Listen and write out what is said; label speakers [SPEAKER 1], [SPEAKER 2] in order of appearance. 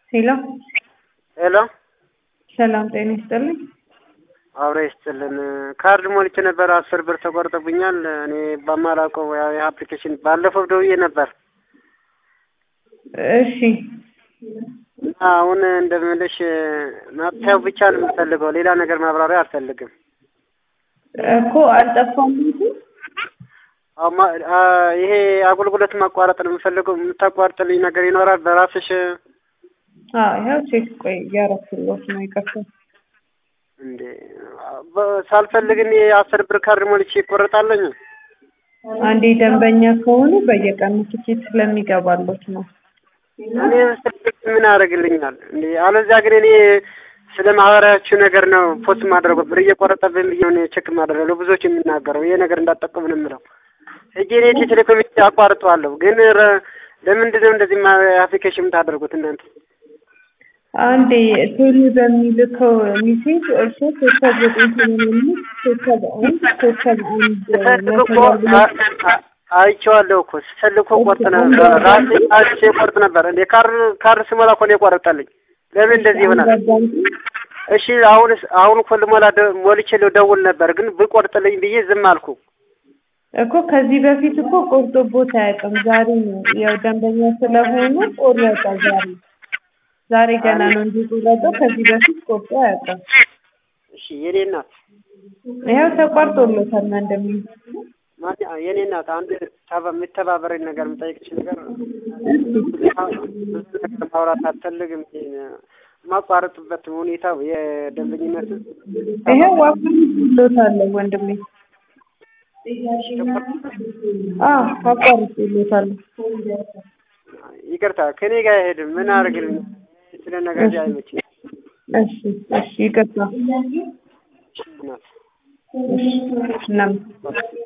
[SPEAKER 1] ሄሎ
[SPEAKER 2] ሄሎ
[SPEAKER 1] ሰላም ጤና ይስጥልኝ።
[SPEAKER 2] አብረ ይስጥልን። ካርድ ሞልቼ ነበር፣ አስር ብር ተቆርጦብኛል። እኔ በማላውቀው ያው የአፕሊኬሽን ባለፈው ደውዬ ነበር
[SPEAKER 1] እሺ
[SPEAKER 2] እና አሁን እንደምልሽ ማጥፊያው ብቻ ነው የምፈልገው፣ ሌላ ነገር ማብራሪያ አልፈልግም።
[SPEAKER 1] እኮ አልጠፋም እንጂ
[SPEAKER 2] አዎ፣ ማ- አ- ይሄ አገልግሎት ማቋረጥ ነው የምፈልገው። የምታቋርጥልኝ ነገር ይኖራል በራስሽ?
[SPEAKER 1] አዎ ይኸው ቼክ ቆይ እያረኩልዎት ነው ይቅርታ።
[SPEAKER 2] እንዴ በ- ሳልፈልግ እኔ አስር ብር ካርድ ሞልቼ ይቆረጣለኝ?
[SPEAKER 1] አንዴ ደንበኛ ከሆኑ በየቀኑ ትኬት ስለሚገባሎት ነው።
[SPEAKER 2] እኔ ስልክ ምን ያደርግልኛል እንዴ? አለዚያ ግን እኔ ስለ ማህበራችሁ ነገር ነው ፖስት ማድረገው ብር እየቆረጠብን ብዬ ነው ቼክ ማድረገው ለብዙዎች የምናገረው ይሄ ነገር እንዳጠቀሙ ነው የምለው። እጄ እኔ ኢትዮ ቴሌኮም አቋርጠዋለሁ፣ ግን ረ- ለምንድን ነው እንደዚህ ማ- አፕሊኬሽን የምታደርጉት እናንተ?
[SPEAKER 1] አንዴ ቴሌ በሚልከው ሚሴጅ እርሶ ኮከብ ዘጠኝ ሰማንያ አምስት ኮከብ አንድ ኮከብ አንድ
[SPEAKER 2] ስፈልግ እኮ
[SPEAKER 1] መሰላል
[SPEAKER 2] አ- አ- አይቼዋለሁ እኮ ስፈልግ እኮ ቆርጥ ነበር ራሴ አልቼ ቆርጥ ነበር እንዴ ካር ካር ስሞላ እኮ ነው የቆረጠልኝ። ለምን እንደዚህ ይሆናል? እሺ አሁንስ አሁን እኮ ልሞላ ደ- ሞልቼ ልደውል ነበር ግን ብቆርጥልኝ ብዬ ዝም አልኩ።
[SPEAKER 1] እኮ ከዚህ በፊት እኮ ቆርጦቦት አያውቅም። ዛሬ ነው ያው ደንበኛ ስለሆኑ ቆረጠ ዛሬ ዛሬ ገና ነው እንጂ ቆረጠው። ከዚህ በፊት ቆርጦ አያውቅም።
[SPEAKER 2] እሺ የኔ እናት
[SPEAKER 1] ይኸው ተቋርጦሎታል ወንድሜ።
[SPEAKER 2] ማን የኔ እናት አንድ ተባ- የምተባበረኝ ነገር የምጠይቅሽ ነገር ብዙ ነገር ማውራት አልፈልግም። የማቋረጥበት ሁኔታው የደንበኝነት
[SPEAKER 1] ይኸው አቋርጦሎታል ወንድሜ። አዎ አቋርጦሎታል።
[SPEAKER 2] ይቅርታ ከኔ ጋር አይሄድም። ምን አድርግልኝ ስለ ነገር አይመችም።
[SPEAKER 1] እሺ እሺ ይቅርታ።
[SPEAKER 2] እናት
[SPEAKER 1] እሺ እናመሰግናለን።